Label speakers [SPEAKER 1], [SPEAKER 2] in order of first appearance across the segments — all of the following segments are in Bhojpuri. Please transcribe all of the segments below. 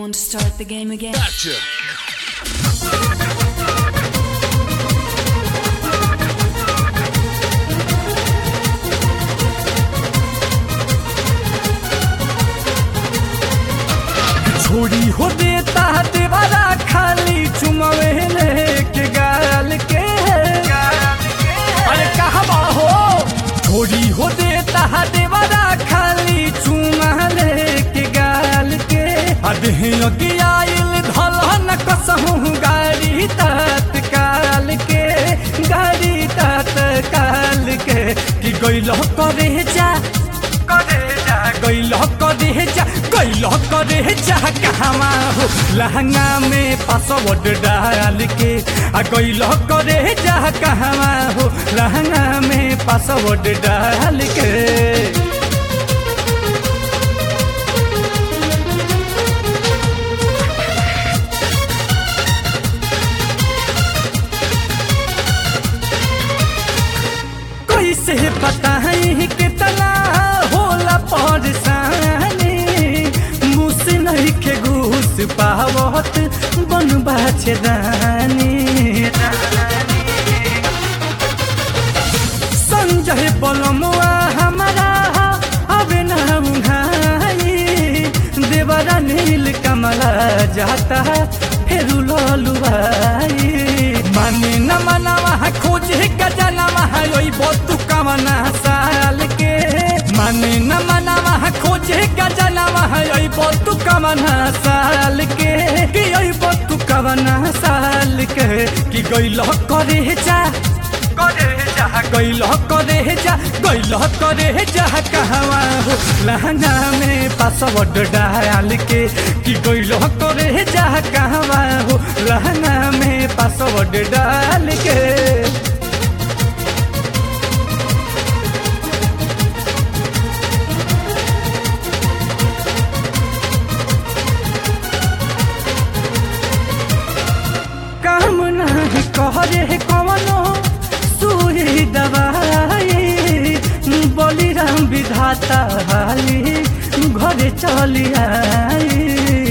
[SPEAKER 1] want to start the game again?
[SPEAKER 2] Gotcha.
[SPEAKER 3] छोड़ी हो देता देवारा खाली चुमवे लेके गाल के अरे कहवा हो छोड़ी हो देता देवारा खाली चुमा लेके गाल के अधे आइल धलन कसहूँ गाड़ी तत्काल के गाड़ी तत्काल के कि गइल करे जा करे जा गइल करे जा गइल करे जा कहवा हो लहंगा में पासवर्ड डाल के आ गइल करे जा कहवा हो लहंगा में पासवर्ड डाल के कैसे बताई कितना होला परेशानी मुस नहीं के घूस पावत बन बाछे दानी संजय बलमुआ हमारा अब न उघाई देवरा नील कमला जाता फिर ललुआई माने न मनवा खोजे गजनवा ओई बतु कमना साल के माने न मनवा खोजे गजनवा ओई बतु कमना साल के कि ओई बतु कमना साल के कि गइल करे जा करे जा गइल करे जा गइल करे जा कहवा हो लहंगा में पासवर्ड डाल के कि गइल करे जा कहवा हो लहंगा में पासवर्ड डाल के काम नहीं करे कवनो सुई दवाई बलिराम विधाता हाली घरे चली आई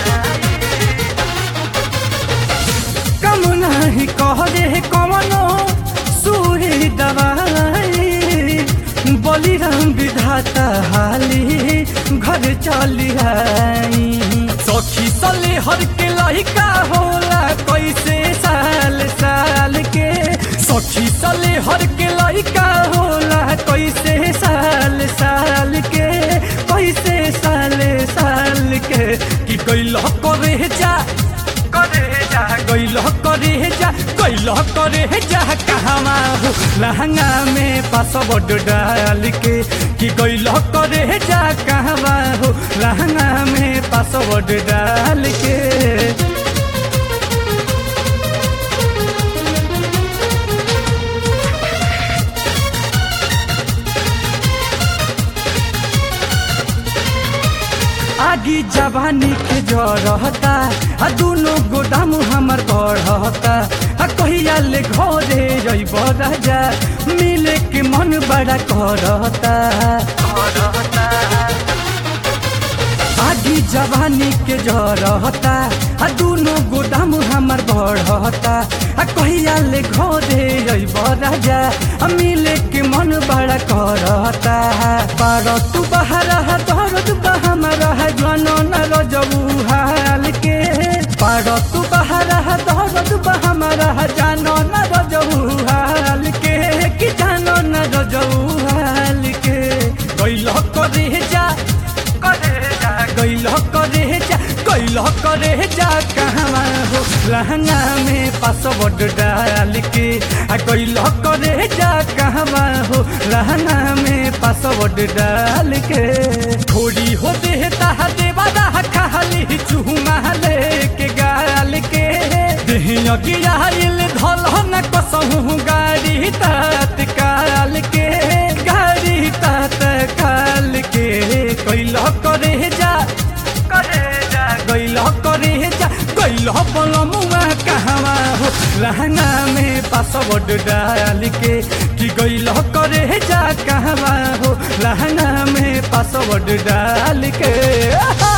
[SPEAKER 3] कम नहीं करे कवनो सुई दवाई बलिराम विधाता हाली घर चली आई सखी सले हर के लहिका होला कैसे साल साल के सखी सले हर के लहिका होला कैसे साल साल के कैसे साल साल के कि कैल करे जा करे जा गइल करे जा गइल करे जा कहवा हो लहंगा में पासवर्ड डाल के कि गइल करे जा कहवा हो लहंगा में पासवर्ड डाल के आगी जवानी के जरहता आ दुनो गोदाम हमर बढ़ता आ कहिया ले घरे जइब राजा मिले के मन बड़ा करता आगी जवानी के जरहता आ दुनो गोदाम हमर बढ़ता आ कहिया ले घरे जइब राजा आ मिले के मन बड़ा करता बार तू बाहर दर्द बहमरा जनो न रजबू हाल के बार तू बाहर दर्द बहमरा जानो न रजबू हाल के कि जानो न रजबू हाल के गइल करे जा करे जा गइल करे जा गइल करे जा कहवा हो लहंगा में पासवर्ड डाल के आ गइल करे जा कहवा हो लहंगा में पासवर्ड डाल के थोड़ी हो देता देवादा खाली चूमा लेके गाल के देहिया गिराइल धलन कसहूँ गाड़ी तत्काल के गाड़ी तत्काल के कैल करे जा करे जा गइल करे जा गइल पलमुआ कहवा हो लहंगा में पासवर्ड डाल के कि गइल करे जा कहवा हो लहंगा में पासवर्ड डाल के